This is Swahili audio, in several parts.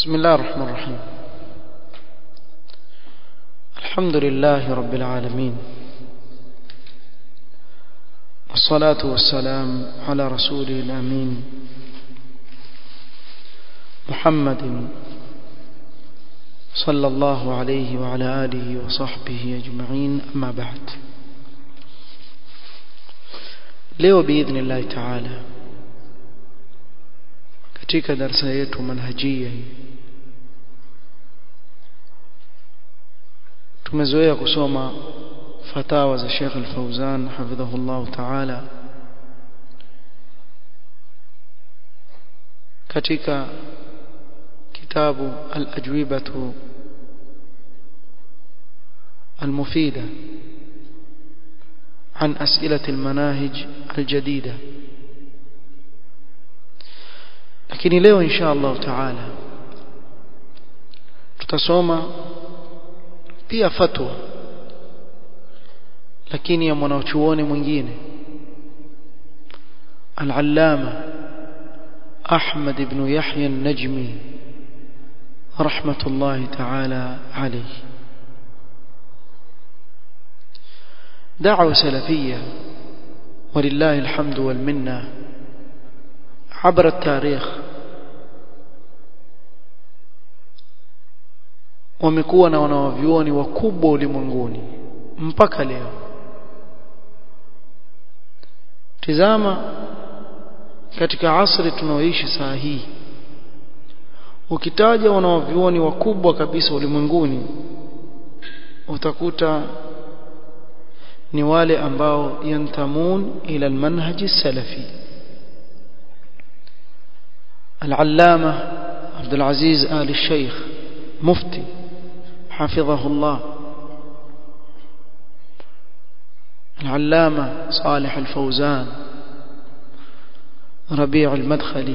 بسم الله الرحمن الرحيم الحمد لله رب العالمين والصلاة والسلام على رسوله الأمين محمد صلى الله عليه وعلى آله وصحبه أجمعين أما بعد leo باذن الله تعالى katika darasa yetu manhajia tumezoea kusoma fatawa za Sheikh Al-Fauzan hafidhahullah ta'ala katika kitabu al-ajwibatu المفيدة عن أسئلة المناهج الجديدة lakini leo insha Allah taala tutasoma pia fatwa lakini ya mwanachuoni mwingine al-allama Ahmad ibn Yahya an-Najmi rahmatullahi ta'ala alayhi دعوة سلفية ولله الحمد والمنة عبر التاريخ wamekuwa na wanawavyuoni wakubwa ulimwenguni mpaka leo tizama katika asri tunaoishi saa hii ukitaja wanawavyuoni wakubwa kabisa ulimwenguni utakuta ni wale ambao yantamun ila almanhaji salafi العلامة عبد العزيز آل الشيخ مفتي حفظه الله العلامة صالح الفوزان ربيع المدخلي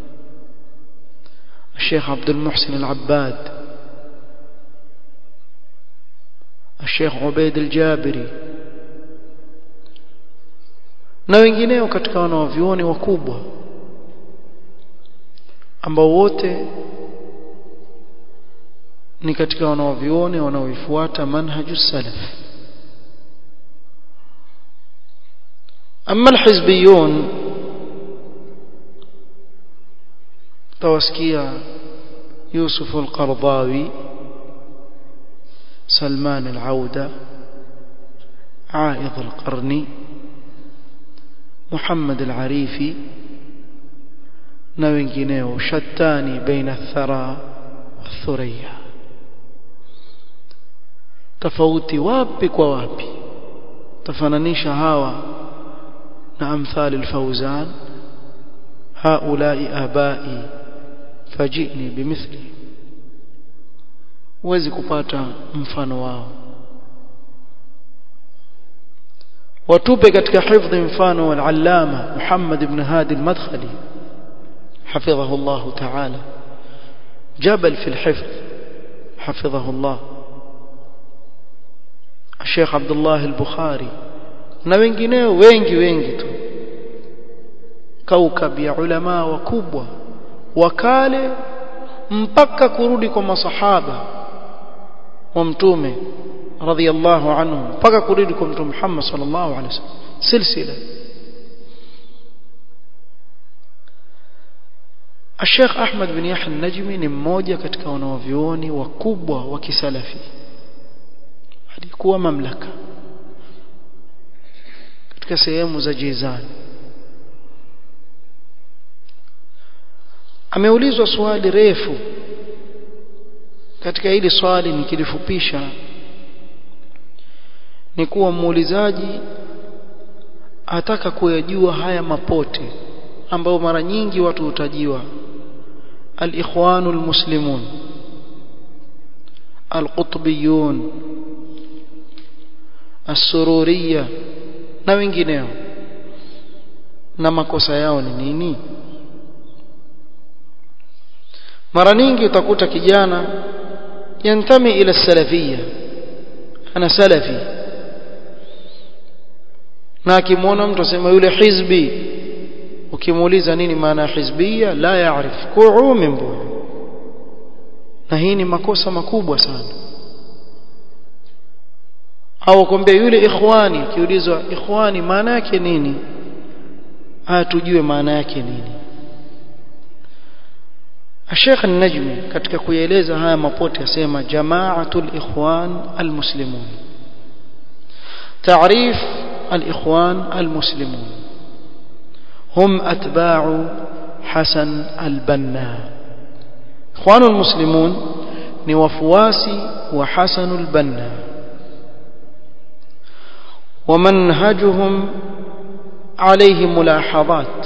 الشيخ عبد المحسن العباد الشيخ عبيد الجابري na wengineo katika wanaovyuoni wakubwa ambao wote ni katika wanaovione wanaoifuata manhaju salaf amma alhizbiyun tawasikia يوسف القرضاوي سلمان العودة عائض القرني محمد العريفي na wengineo shatani baina thara wathuriya tofauti wapi kwa wapi tafananisha hawa na amthali alfawzan haulai abai fajini bimithli huwezi kupata mfano wao watupe katika hifdhi mfano wal-allama Muhammad ibn Hadi al-Madkhali حفظه الله تعالى جبل في الحفظ حفظه الله الشيخ عبد الله البخاري na wengineo wengi wengi tu kaukab ya ulama wakubwa wakale mpaka kurudi kwa masahaba wa mtume radhiyallahu anhum mpaka kurudi kwa mtume Muhammad sallallahu alaihi wasallam silsila Sheikh Ahmad bin Yahya Najmi ni mmoja katika wanawavyuoni wakubwa wa kisalafi alikuwa mamlaka katika sehemu za Jizan ameulizwa swali refu katika hili swali nikilifupisha ni kuwa muulizaji ataka kuyajua haya mapote ambayo mara nyingi watu hutajiwa الإخوان المسلمون القطبيون السرورية na wengineo na makosa yao ni nini mara nyingi utakuta kijana yantami ila salafia ana salafi na akimwona mtu asema yule hizbi ukimuuliza nini maana ya hizbia la yaarif ku'u min bu'u hii ni makosa makubwa sana au kwambia yule ikhwani akiulizwa ikhwani maana yake nini haya tujue maana yake nini Sheikh An-Najmi katika kuyaeleza haya mapote asema jamaatul ikhwan almuslimun تعريف الإخوان المسلمون هم أتباع حسن البنا إخوان المسلمون نوفواسي وحسن البنا ومنهجهم عليه ملاحظات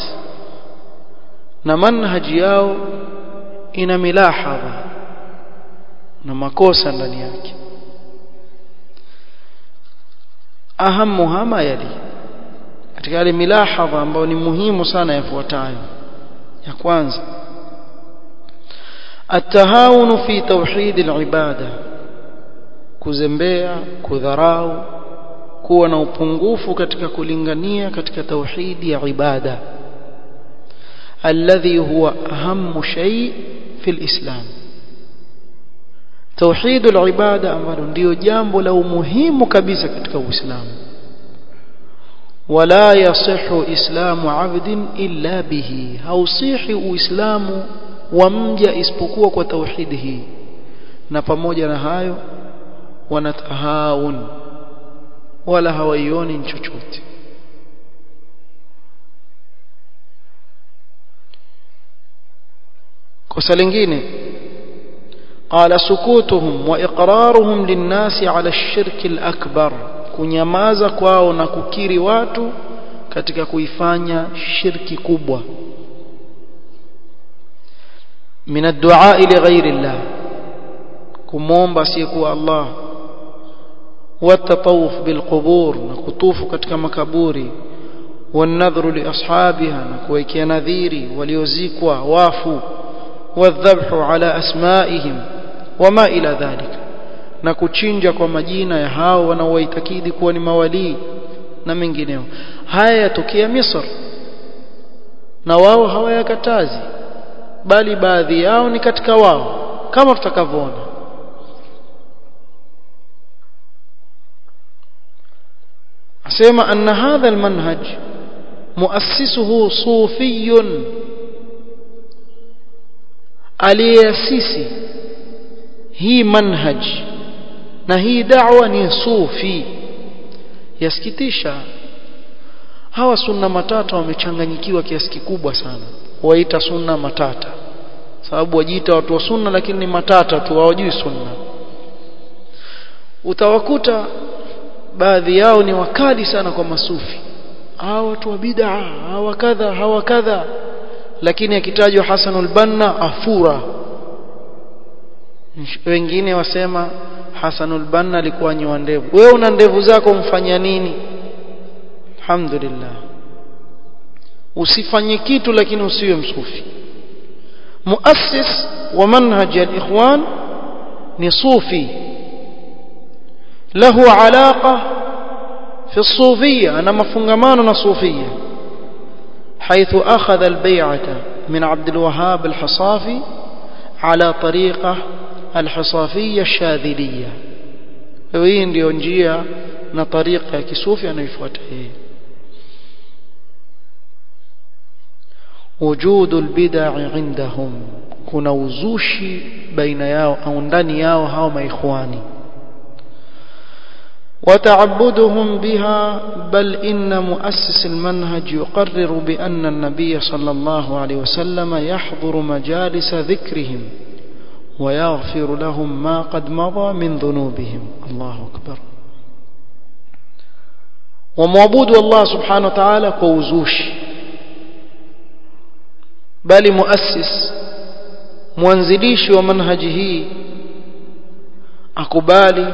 نمنهج yao ina milahadha na makosa ndani yake ahamuha ma yali katika yale milahadha ambayo ni muhimu sana yafuatayo ya kwanza التهاون في توحيد العباده kuzembea kudharau kuwa na upungufu katika kulingania katika tauhidi ya ibada alladhi huwa ahammu shay fi alislam tauhid alibada ambalo ndio jambo la umuhimu kabisa katika uislamu wala yasihu islamu abdin illa bihi hausihi uislamu wa mja isipokuwa kwa tauhidi hii na pamoja na hayo wanatahaun wala hawaioni chochote kosa lingine قال سكوتهم واقرارهم للناس على الشرك الاكبر kunyamaza kwao na kukiri watu katika kuifanya shirki kubwa min ad-du'a li ghayri Allah kumomba asiyekuwa Allah والتطوف بالقبور نكطوف katika makaburi والنذر لاصحابها نكويكيا nadhiri waliozikwa wafu والذبح على اسمائهم وما الى ذلك na kuchinja kwa majina ya hao wanaoitakidi kuwa ni mawalii na mengineo haya yatokea Misri na wao hawayakatazi bali baadhi yao ni katika wao kama tutakavyoona asema anna hadha almanhaj muassisuhu sufiyun aliyeasisi hii manhaj na hii da'wa ni sufi yasikitisha hawa sunna matata wamechanganyikiwa kiasi kikubwa sana waita sunna matata sababu wajiita watu wa sunna lakini ni matata tu hawajui sunna utawakuta baadhi yao ni wakali sana kwa masufi hawa watu wa bid'a hawa kadha hawa kadha lakini akitajwa Hasanul Banna afura wengine wasema Hasanul Banna alikuwa nyoa ndevu wewe una ndevu zako mfanya nini alhamdulillah usifanye kitu lakini usiwe msufi muassis wa manhaj al-ikhwan ni sufi له علاقة في الصوفية أنا مفنغمان صوفية حيث أخذ البيعة من عبد الوهاب الحصافي على طريقة الحصافية الشاذلية وين ndio njia na tariqa ya kisufi anayofuata yeye وجود البدع عندهم kuna uzushi baina yao au ndani yao hao maikhwani وتعبدهم بها بل إن مؤسس المنهج يقرر بأن النبي صلى الله عليه وسلم يحضر مجالس ذكرهم ويغفر لهم ما قد مضى من ذنوبهم الله أكبر ومعبود الله سبحانه وتعالى كوزوش بل مؤسس مwanzilishi wa manhaji hii akubali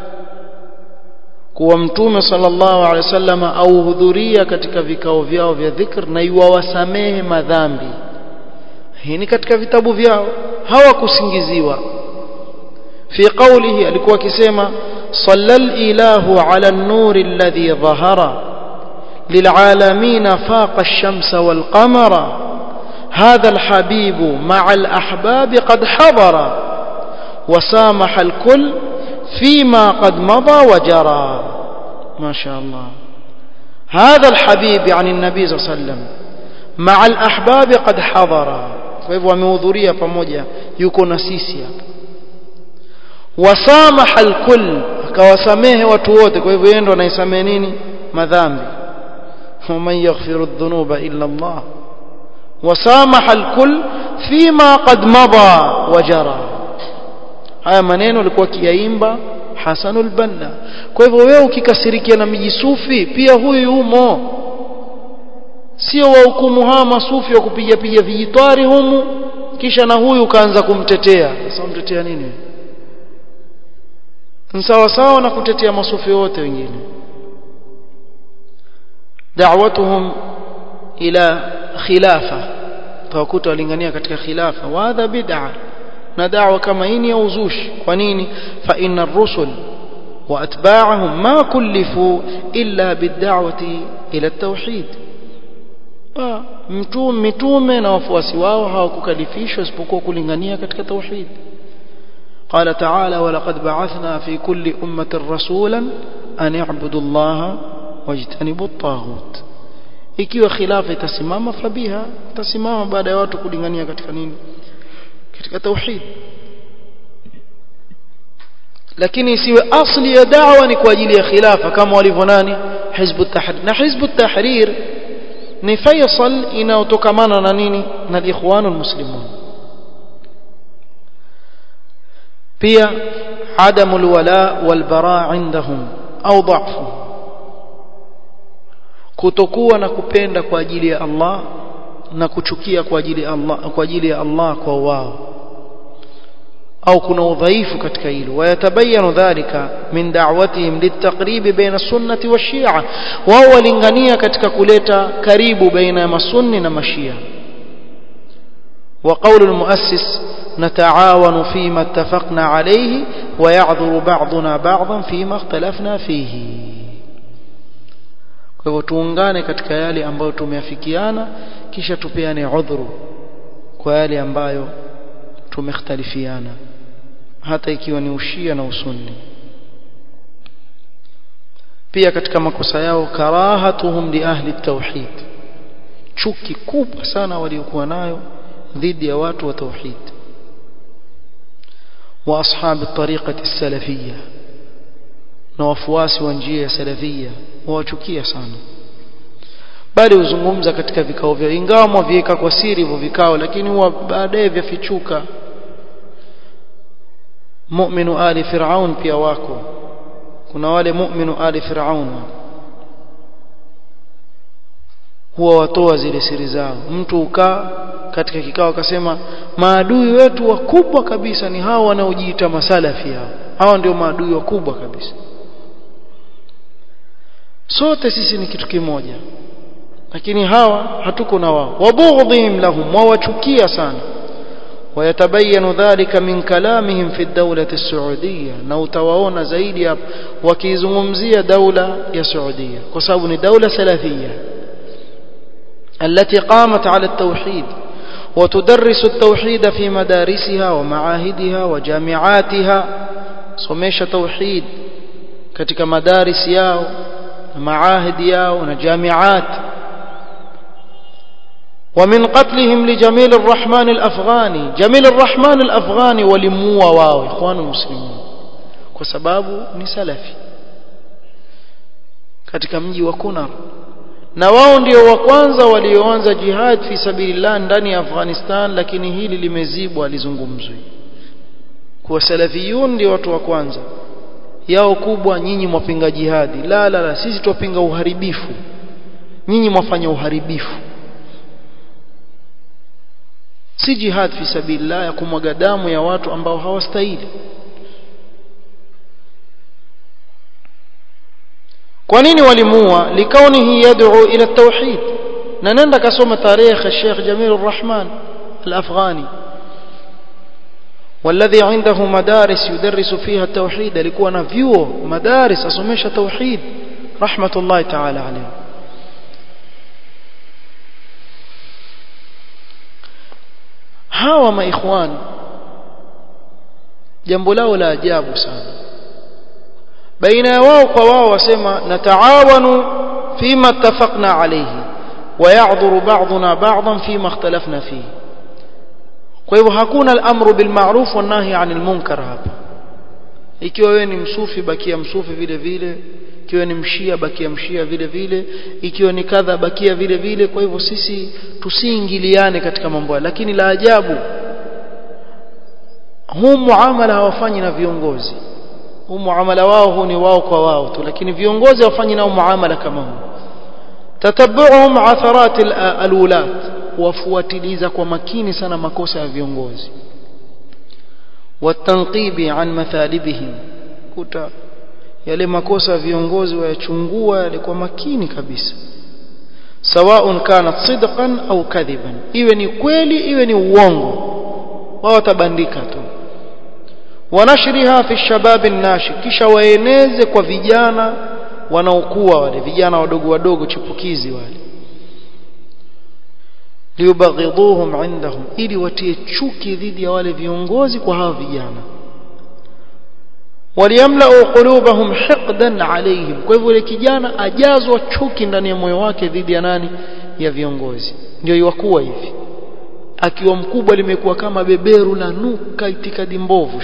kuwa mtume sallallahu alaihi wasallam au hudhuria katika vikao vyao vya dhikr na iwawasamehe madhambi hii ni katika vitabu vyao hawakusingiziwa fi qawlihi alikuwa akisema sallal ilahu ala an-nur alladhi dhahara للعالمين فاق الشمس والقمر هذا الحبيب مع الأحباب قد حضر وسامح الكل فيما قد مضى وجرى ما شاء الله هذا الحبيب عن النبي صلى الله عليه وسلم مع الأحباب قد حضر فهو amehudhuria pamoja yuko na sisi hapa wasamaha alkull akawasamehe watu wote kwa hivyo yeye ndo anaisamehe nini madhambi ومن يغفر الذنوب إلا الله وسامح الكل فيما قد مضى وجرى haya maneno alikuwa kiyaimba Hasanul Banna kwa hivyo wewe ukikasirikia na mijisufi pia huyu yumo sio wahukumu hawa masufi wa kupiga piga vijitwari humu kisha na huyu kaanza kumtetea sasa umtetea nini sawa sawa na kutetea masufi wote wengine da'watuhum ila khilafa tawakuta walingania katika khilafa wa hadha bid'a na da'wa kama hii ni ya uzushi kwa nini fa inna ar-rusul wa atba'ahum ma kullifu illa bid-da'wati ila at-tauhid mtume mitume na wafuasi wao hawakukalifishwa isipokuwa kulingania katika tauhid قال تعالى ولقد بعثنا في كل أمة رسولا أن اعبدوا الله واجتنبوا الطاغوت ikiwa khilafa itasimama fabiha itasimama baada ya watu kulingania katika nini katika tauhid lakini isiwe asli ya da'wa ni kwa ajili ya khilafa kama walivyo nani hizbu tahrir na hizbu tahrir ni faisal inayotokamana na nini na al-ikhwanul muslimun pia عدم الولاء والبراء عندهم au ضعفه kutokuwa na kupenda kwa ajili ya Allah na kuchukia kwa ajili ya Allah kwa ajili ya Allah kwa wao au kuna udhaifu katika hilo wayatabayanu dhalika min da'watihim litaqrib baina sunnati wa shia wao walingania katika kuleta karibu baina ya masunni na mashia وقول المؤسس نتعاون فيما اتفقنا عليه ويعذر بعضنا بعضا فيما اختلفنا فيه kwa hivyo tuungane katika yale ambayo tumeafikiana kisha tupeane udhuru kwa yale ambayo tumekhtalifiana hata ikiwa ni ushia na usunni pia katika makosa yao karahatuhum li ahli tauhid chuki kubwa sana waliokuwa nayo dhidi ya watu wa tauhid wa ashabi tariqati salafiyya na wafuasi wa njia ya salafia wawachukia sana bali huzungumza katika vikao vyao ingawa mwaviweka kwa siri hivyo vikao lakini huwa baadaye vyafichuka mu'minu ali fir'aun pia wako kuna wale mu'minu ali fir'aun huwa watoa zile siri zao mtu ukaa katika kikao akasema maadui wetu wakubwa kabisa ni hao wanaojiita masalafi hao hao ndio maadui wakubwa kabisa sote sisi ni kitu kimoja lakini hawa hatuko na wao wabughdhihim lahum wawachukia sana ويتبين ذلك من كلامهم في الدولة السعودية na utawaona zaidi hapa wakizungumzia daula ya Saudia kwa sababu ni daula salafia التي قامت على التوحيد وتدرس التوحيد في مدارسها ومعاهدها وجامعاتها somesha توحيد katika madaris yao na maahidi yao na jamiat ومن قتلهم لجميل الرحمن الأفغاني جميل الرحمن الأفغاني ولموا واو إخوان المسلمين kwa sababu ni salafi katika mji wa Kunar na wao ndio wa kwanza walioanza jihad fi sabilillah ndani ya Afghanistan lakini hili limezibwa lizungumzwe kwa salafiyun ndio watu wa kwanza yao kubwa nyinyi mwapinga jihadi la la la sisi tupinga uharibifu nyinyi mwafanya uharibifu si jihad fi sabilillah ya kumwaga damu ya watu ambao hawastahili kwa nini walimua likaunihi yad'u ila tauhid na nenda kasoma tarehe Sheikh Jamil Rahman al-Afghani والذي عنده مدارس يدرس فيها التوحيد alikuwa na vyuo madaris asomesha tauhid rahmatullahi ta'ala alayhi hawa maikhwan jambo lao la ajabu sana baina ya wao kwa wao wasema nataawanu fima ittafaqna alayhi ويعذر بعضنا بعضا فيما اختلفنا فيه kwa hivyo hakuna al-amru bil ma'ruf wan nahy 'anil munkar hapa ikiwa wewe ni msufi bakia msufi vile vile ikiwa ni mshia bakia mshia vile vile ikiwa ni kadha bakia vile vile kwa hivyo sisi tusiingiliane katika mambo haya lakini la ajabu huu muamala hawafanyi na viongozi huu muamala wao huu ni wao kwa wao tu lakini viongozi hawafanyi nao muamala kama huu tatabuhum atharat alwulat wafuatiliza kwa makini sana makosa ya viongozi watanqibi an mathalibihim kuta yale makosa ya viongozi wayachungua yale kwa makini kabisa sawaun kanat sidqan au kadhiban iwe ni kweli iwe ni uongo wao watabandika tu wanashriha fi shabab nashi kisha waeneze kwa vijana wanaokuwa wale vijana wadogo wadogo chipukizi wale liyubaghidhuhum indahum ili watie chuki dhidi ya wale viongozi kwa hawa vijana waliyamlau qulubahum hiqdan alayhim kwa hivyo yule kijana ajazwa chuki ndani ya moyo wake dhidi ya nani ya viongozi ndio iwakuwa hivi akiwa mkubwa limekuwa kama beberu la nuka itikadi mbovu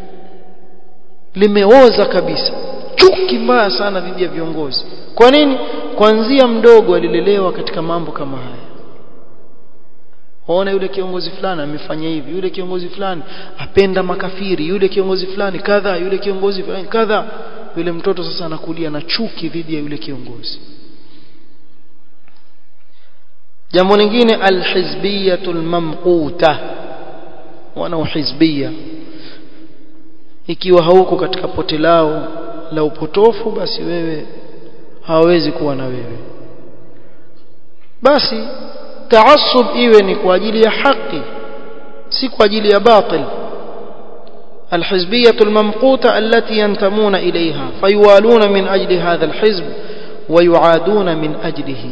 limeoza kabisa chuki mbaya sana dhidi ya viongozi kwa nini kuanzia mdogo alilelewa katika mambo kama haya waona yule kiongozi fulani amefanya hivi yule kiongozi fulani apenda makafiri yule kiongozi fulani kadha yule kiongozi fulani kadha yule mtoto sasa anakulia na chuki dhidi ya yule kiongozi jambo lingine alhizbiyatul mamquta wana uhizbia ikiwa hauko katika pote lao la upotofu basi wewe hawawezi kuwa na wewe basi taassub iwe ni kwa ajili ya haki si kwa ajili ya batil الحزبية الممقوتة التي ينتمون إليها فيوالون من أجل هذا الحزب ويعادون من أجله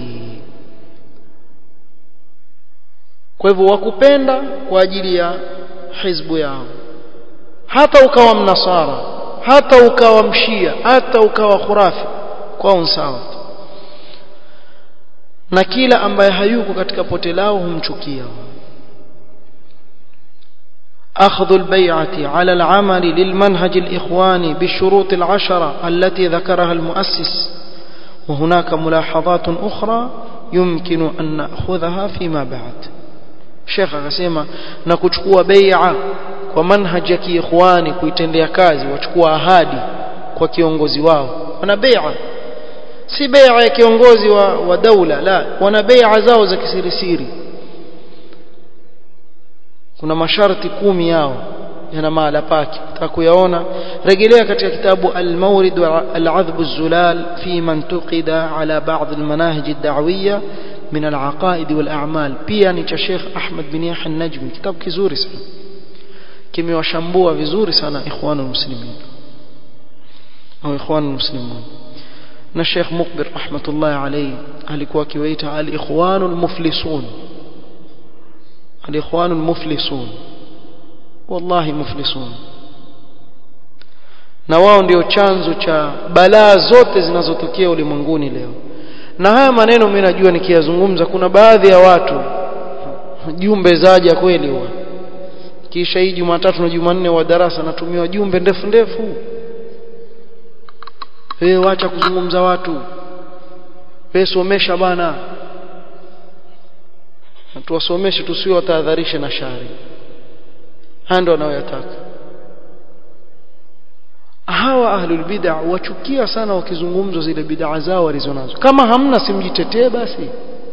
kwa hivyo wakupenda kwa ajili ya hizbu yao hata ukawa mnasara hata ukawa mshia hata ukawa khurafi kwao sawa na kila ambaye hayuko katika pote lao humchukia أخذ البيعة على العمل للمنهج الإخواني بالشروط العشرة التي ذكرها المؤسس وهناك ملاحظات أخرى يمكن أن نأخذها فيما بعد شيخ akasema na kuchukua bai'a kwa manhaji ya kiikhwani kuitendea kazi wachukua ahadi kwa kiongozi wao wana bai'a si bai'a ya kiongozi wa, wa daula la wana bai'a zao za kisirisiri kuna masharti kumi yao yana mahala pake utakuyaona rejelea katika kitabu al-mawrid al-adhb az-zulal fi man tuqida ala ba'd al-manahij ad-da'wiyya min al-aqaid wal-a'mal pia ni cha Sheikh Ahmad bin Yahya an-Najmi kitabu kizuri sana kimewashambua vizuri sana ikhwanul muslimin au ikhwanul muslimun na Sheikh Mukbir rahmatullahi alayhi alikuwa akiwaita al-ikhwanul muflisun الإخوان المفلسون والله مفلسون na wao ndio chanzo cha balaa zote zinazotokea ulimwenguni leo na haya maneno mimi najua nikiyazungumza kuna baadhi ya watu jumbe zaja kweli huwa kisha hii Jumatatu na Jumanne wa darasa natumiwa jumbe ndefu ndefu wewe wacha kuzungumza watu wewe somesha bana tuwasomeshe tusiwe watahadharishe na shari haya ndio wanayoyataka hawa ahlul bid'a wachukia sana wakizungumzwa zile bid'a zao walizonazo kama hamna simjitetee basi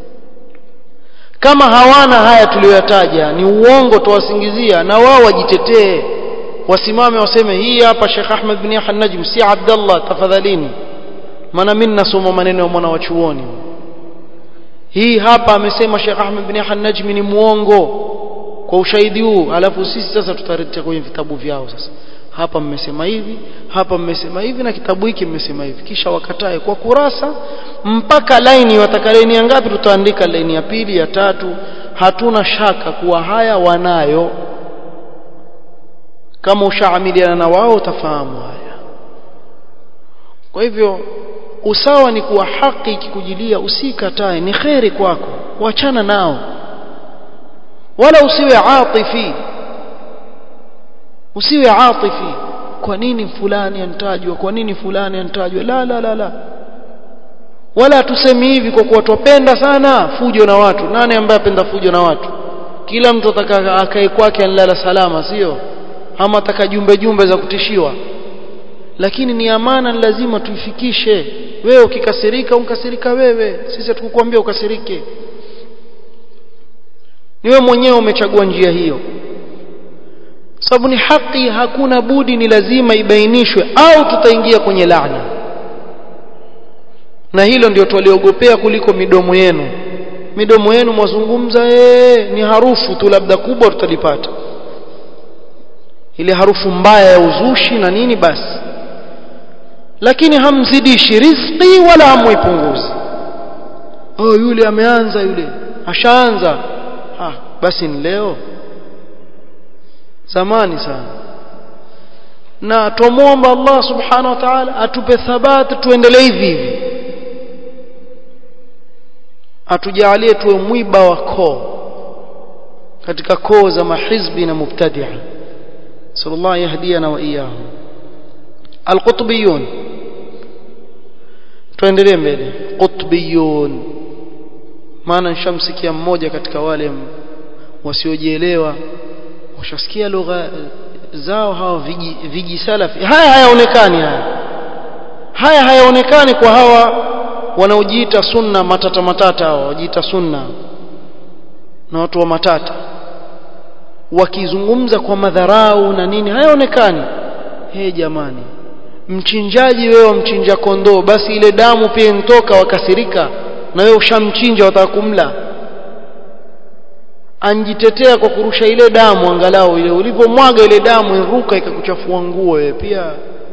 kama hawana haya tuliyoyataja ni uongo tuwasingizia na wao wajitetee wasimame waseme hii hapa Sheikh Ahmed bin Yahya Najm si Abdullah tafadhalini maana mimi nasoma maneno ya mwana wa chuoni hii hapa amesema Sheikh Ahmed bin Yahya Najmi ni muongo kwa ushahidi huu alafu sisi sasa tutarejea kwenye vitabu vyao sasa hapa mmesema hivi hapa mmesema hivi na kitabu hiki mmesema hivi kisha wakatae kwa kurasa mpaka laini wataka laini ya ngapi tutaandika laini ya pili ya tatu hatuna shaka kuwa haya wanayo kama ushaamiliana na wao utafahamu haya kwa hivyo usawa ni kuwa haki ikikujilia usikatae ni kheri kwako wachana nao wala usiwe atifi usiwe atifi kwa nini fulani antajwa kwa nini fulani antajwa la la la la wala tusemi hivi kwa kuwa twapenda sana fujo na watu nani ambaye apenda fujo na watu kila mtu ataka akae kwake anlala salama sio ama ataka jumbe jumbe za kutishiwa lakini ni amana ni lazima tuifikishe wewe ukikasirika unkasirika wewe sisi hatukukwambia ukasirike ni wewe mwenyewe umechagua njia hiyo sababu ni haki hakuna budi ni lazima ibainishwe au tutaingia kwenye laana na hilo ndio tuliogopea kuliko midomo yenu midomo yenu mwazungumza ee, ni harufu tu labda kubwa tutalipata ile harufu mbaya ya uzushi na nini basi lakini hamzidishi riziki wala hamuipunguzi oh yule ameanza yule ashaanza ah basi ni leo zamani sana na tumomba Allah subhanahu wa ta'ala atupe thabati tuendelee hivi hivi atujalie tuwe mwiba wa koo katika koo za mahizbi na mubtadia sallallahu yahdiana wa iyahum alqutbiyun tuendelee mbele qutbiyun maana nishamsikia mmoja katika wale wasiojielewa washasikia lugha zao hawa viji, viji salafi haya hayaonekani haya haya hayaonekani kwa hawa wanaojiita sunna matata matata hawa wajiita sunna na watu wa matata wakizungumza kwa madharau na nini hayaonekani he jamani mchinjaji wewe mchinja kondoo basi ile damu pia intoka wakasirika na wewe ushamchinja wataka kumla anjitetea kwa kurusha ile damu angalau ile ulivyomwaga ile damu iruka ikakuchafua nguo wewe pia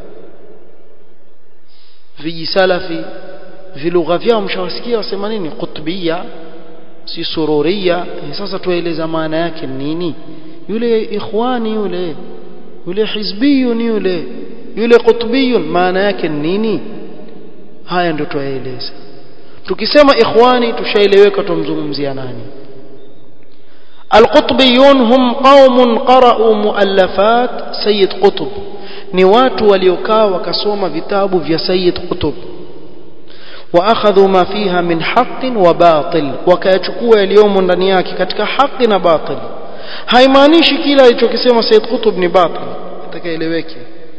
vijisalafi vilugha vyao mshawasikia wasema nini qutbia si sururia e, sasa tueleza maana yake nini yule ikhwani yule yule hizbiyun yule yule qutbiyun maana yake nini haya ndio tuyaeleza tukisema ikhwani tushaeleweka tumzungumzia nani القطبيون هم قوم قرأوا مؤلفات سيد قطب ni watu waliokaa wakasoma vitabu vya Sayyid Qutb waakhadhu ma fiha min haqqin wa batil wakayachukua yaliyomo ndani yake katika haki na batil haimaanishi kila alichokisema Sayyid Qutb ni batil atakaeleweke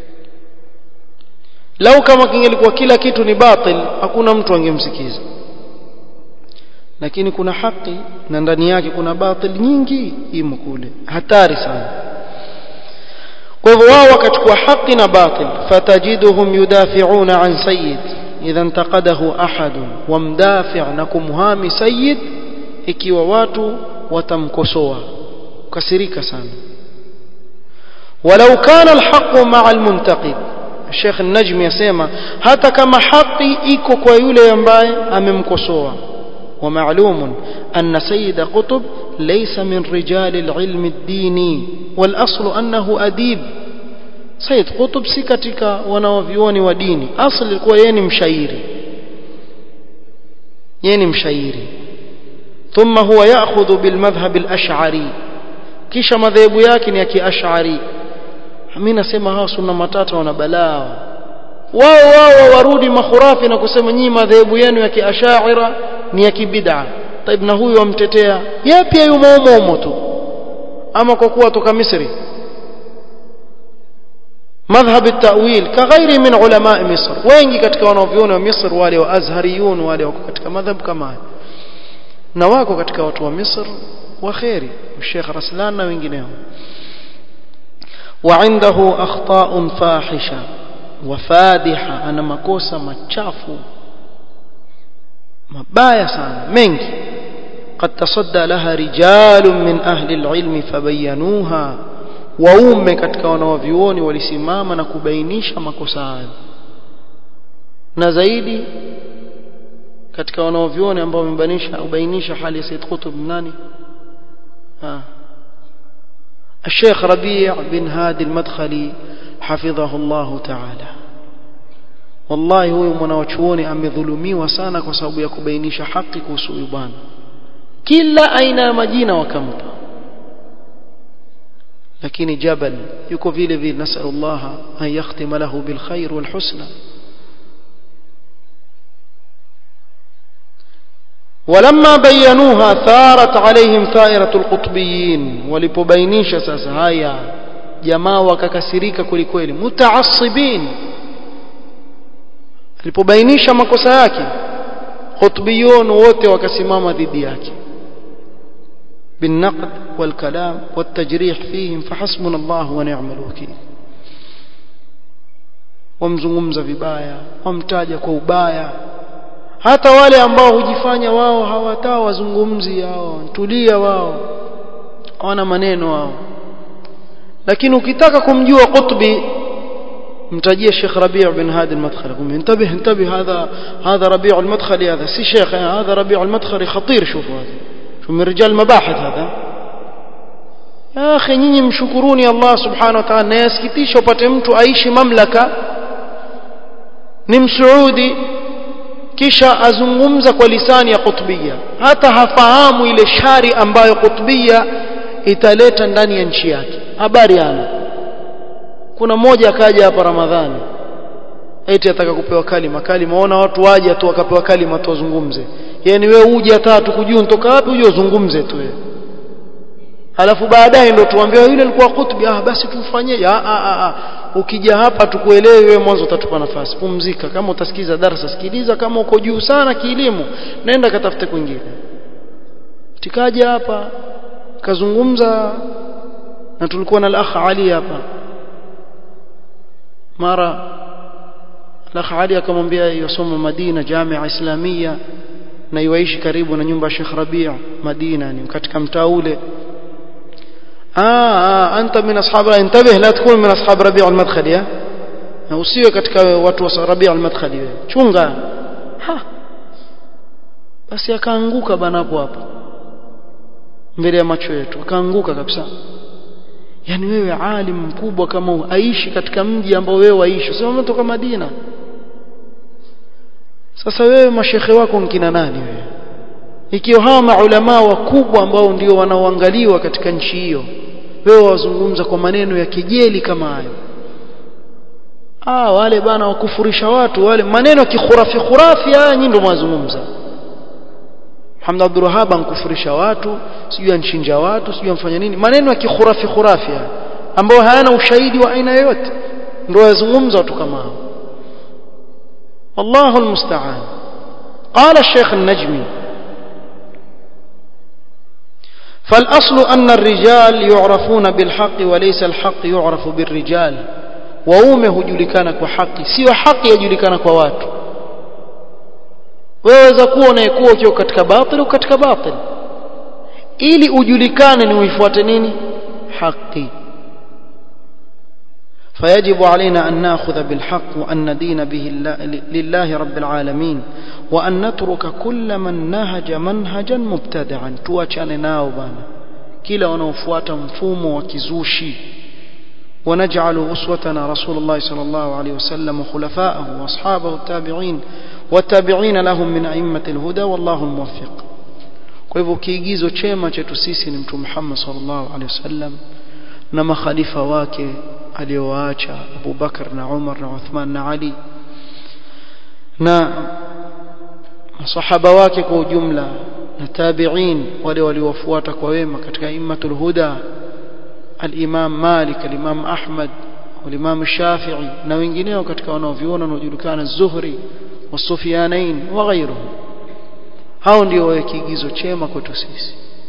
lau kama kingelikuwa kila kitu ni batil hakuna mtu angemsikiza lakini kuna haki na ndani yake kuna batil nyingi imo kule hatari sana kwa hivyo wao wakachukua haki na batil fatajiduhum yudafi'una an sayyid idha intaqadahu ahad wamdafi' na kumhami sayyid ikiwa watu watamkosoa kasirika sana ولو كان الحق مع المنتقد الشيخ النجم يسمى hata kama haki iko kwa yule ambaye amemkosoa ومعلوم أن سيد قطب ليس من رجال العلم الديني والأصل أنه أديب سيد قطب سكتك ونوفيوني وديني أصل الكوى يني مشايري يني مشايري ثم هو يأخذ بالمذهب الأشعري كيش مذهب ياكن يكي أشعري mimi nasema hawa sunna matata wana balaa wao wao warudi makhurafi na kusema nyinyi madhehebu yenu ya kiashaira ni ya kibid'a taib na huyu amtetea yeye pia yumo umo tu ama kwa kuwa toka Misri madhhab at-ta'wil kaghairi min ulama Misr wengi katika wanavyuoni wa Misr wale wa azhariyun wale wako katika madhhab kama haya na wako katika watu wa Misr wa khairi Sheikh Raslan na wengineo وعنده أخطاء فاحشة وفادحة أنا مكوسة متشافو mabaya sana mengi قد تصدى لها رجال من أهل العلم فبينوها waume katika wanawavyuoni walisimama na kubainisha makosa hayo na zaidi katika wanawavyuoni ambao wamebainisha ubainisha hali ya Said Qutb nani ha الشيخ ربيع بن هادي المدخلي حفظه الله تعالى wallahi huyu mwanawachuoni amedhulumiwa sana kwa sababu ya kubainisha haki kuhusu huyu bwana kila aina ya majina wakampa lakini jabal yuko vile vile nasalullah an yakhtima lahu bilkhair walhusna ولما بينوها ثارت عليهم ثائرة القطبيين ولببينيش sasa haya jamaa wakakasirika kwelikweli mutaassibin alipobainisha makosa yake qutbiyun wote wakasimama dhidi yake بالنقد والكلام والتجريح فيهم فحسبنا الله ونعم الوكيل wamzungumza vibaya wamtaja kwa ubaya hata wale ambao hujifanya wao hawatao wazungumzi hao tulia wao hawana maneno wao lakini ukitaka kumjua qutbi متجيه الشيخ ربيع بن هادي المدخلي قم انتبه انتبه هذا هذا ربيع المدخلي هذا سي شيخ هذا ربيع المدخلي خطير شوفوا هذا شو من رجال المباحث هذا يا اخي nyinyi mshukuruni Allah subhanahu wa ta'ala na yasikitisha upate mtu aishi mamlaka ni msuudi kisha azungumza kwa lisani ya qutbia hata hafahamu ile shari ambayo qutbia italeta ndani ya nchi yake habari ana kuna mmoja akaja hapa Ramadhani eti ataka kupewa kalima kalima waona watu waje tu wakapewa kalima tu wazungumze yani wewe uje hata tukujua nitoka wapi uje uzungumze tu wewe alafu baadaye ndo tuambie yule alikuwa kutubi ah basi tumfanyie ah ah ah ukija hapa tukuelewe wewe mwanzo utatupa nafasi pumzika kama utasikiza darasa sikiliza kama uko juu sana kielimu nenda katafute kwingine tikaja hapa kazungumza na tulikuwa na al-akh Ali hapa mara al-akh Ali akamwambia yosoma Madina Jamia Islamia na iwaishi karibu na nyumba ya Sheikh Rabia Madina ni katika mtaa ule ah anta min ashab intabih la takun min ashab Rabi' al-Madkhali na usiwe katika watu wa Rabi' al-Madkhali wewe chunga ha basi akaanguka banapo hapo mbele ya macho yetu akaanguka kabisa yani wewe alim mkubwa kama huu aishi katika mji ambao wewe waishi sio umetoka Madina sasa wewe mashekhe wako nkina nani wewe ikiwa hawa maulama wakubwa ambao ndio wanaoangaliwa katika nchi hiyo wewe wazungumza kwa maneno ya kejeli kama hayo ah wale bana wakufurisha watu wale maneno ya kikhurafi khurafi haya nyinyi ndio mwazungumza Hamd Abdul Wahhab ankufurisha watu sijui anchinja watu sijui amfanya nini maneno ya kikhurafi khurafi haya ambao hayana ushahidi wa aina yoyote ndio wazungumza watu kama hao والله المستعان قال الشيخ النجمي فالأصل أن الرجال يعرفون بالحق وليس الحق يعرف بالرجال waume hujulikana kwa haki sio haki yajulikana kwa watu waweza kuwa unayekuwa ukiwa katika batil au katika batil ili ujulikane ni uifuate nini haki فيجب علينا أن نأخذ بالحق وأن ندين به لله رب العالمين وأن نترك كل من نهج منهجا مبتدعا توachane nao bana kila wanaofuata mfumo wa kizushi ونجعل أسوتنا رسول الله صلى الله عليه وسلم وخلفاءه وأصحابه التابعين والتابعين لهم من أئمة الهدى والله الموفق kwa hivyo kiigizo chema chetu sisi ni mtume Muhammad sallallahu alaihi wasallam na makhalifa wake aliyowaacha Abu Bakar na Umar na Uthman na Ali na masahaba wake kwa ujumla na tabi'in wale waliofuata kwa wema katika immatul huda al-Imam Malik al-Imam Ahmad wal-Imam Shafi'i na wengineo katika wanaoviona wanaojulikana Zuhri wa Sufyanain wa ghairuhum hao ndio wawe kiigizo chema kwetu sisi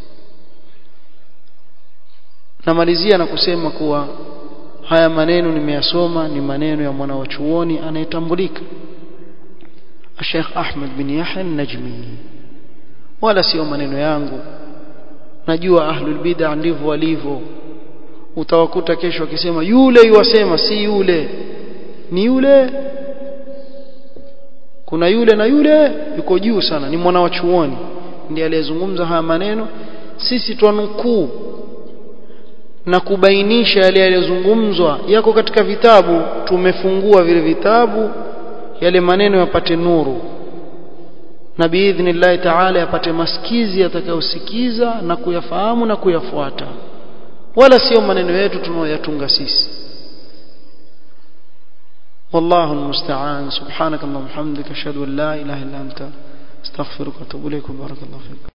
namalizia na kusema kuwa haya maneno nimeyasoma ni maneno ya mwana wa chuoni anayetambulika Sheikh Ahmad bin Yahya Najmi wala sio maneno yangu najua ahlul bid'ah ndivyo walivyo utawakuta kesho akisema yule yuwasema si yule ni yule kuna yule na yule yuko juu sana ni mwana wa chuoni ndiye aliyezungumza haya maneno sisi twanukuu na kubainisha yale yaliyozungumzwa yako katika vitabu tumefungua vile vitabu yale maneno yapate nuru na biidhnillahi taala yapate masikizi yatakayosikiza na kuyafahamu na kuyafuata wala sio maneno yetu tunayoyatunga sisi والله المستعان سبحانك اللهم وبحمدك اشهد ان لا اله الا انت استغفرك واتوب اليك بارك الله فيك